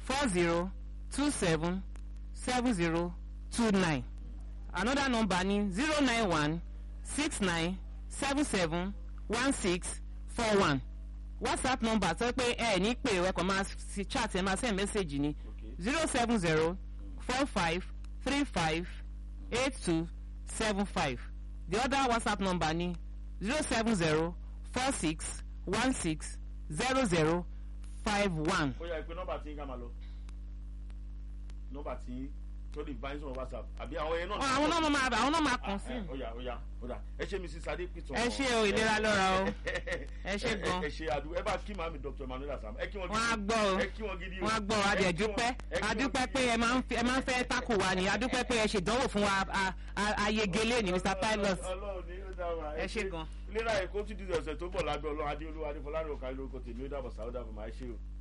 four zero two seven seven zero two nine another number ni zero nine one six nine seven seven one six four one whatsapp number sọ pé ẹ ní pè ẹ kàn máa fi chat ẹ máa send message ni Okay. zero seven zero four five three five eight two seven five the other whatsapp number ni zero seven zero four six one six zero zero five one. ó yá ìpè nọ́mbà tí ń ká máa lọ nọ́mbà tí tó lè bá yín sọ̀rọ̀ whatsapp àbí àwọn yẹn náà. àwọn náà máa àwọn náà máa kàn sí. Ah, eh, ó yá ó yá ó dà ẹ ṣe mrs adépìtàn. ẹ ṣe o ìlera lọ́ra o ẹ ṣe gan. ẹ ṣe àdúgbò ẹ bá kí màmí dr emmanuel asam ẹ kí wọn wọ́n á gbọ́ o ẹ kí wọn gidi o wọ́n á gbọ́ o Ẹ kí wọn- adẹ̀dúpẹ́ ẹ kí wọn adúpẹ́ gidi pé o. ẹ máa ń fi- ẹ máa ń fẹ́ tákù wa ni adúpẹ́ pé ẹ ṣèdánwò fún wa a- a- ayegele ni mr pilot Ọlọ́run ní ó dá wa. ẹ ṣe gan. ìlera èkó tún di ọ̀sẹ̀ tó bọ̀ lábẹ́ ọlọ́run adéolúwa adéfọlárìn òkà lórúkọ tèmi ó dàbọ̀ sáwọ́dà bọ̀ máa ṣe o.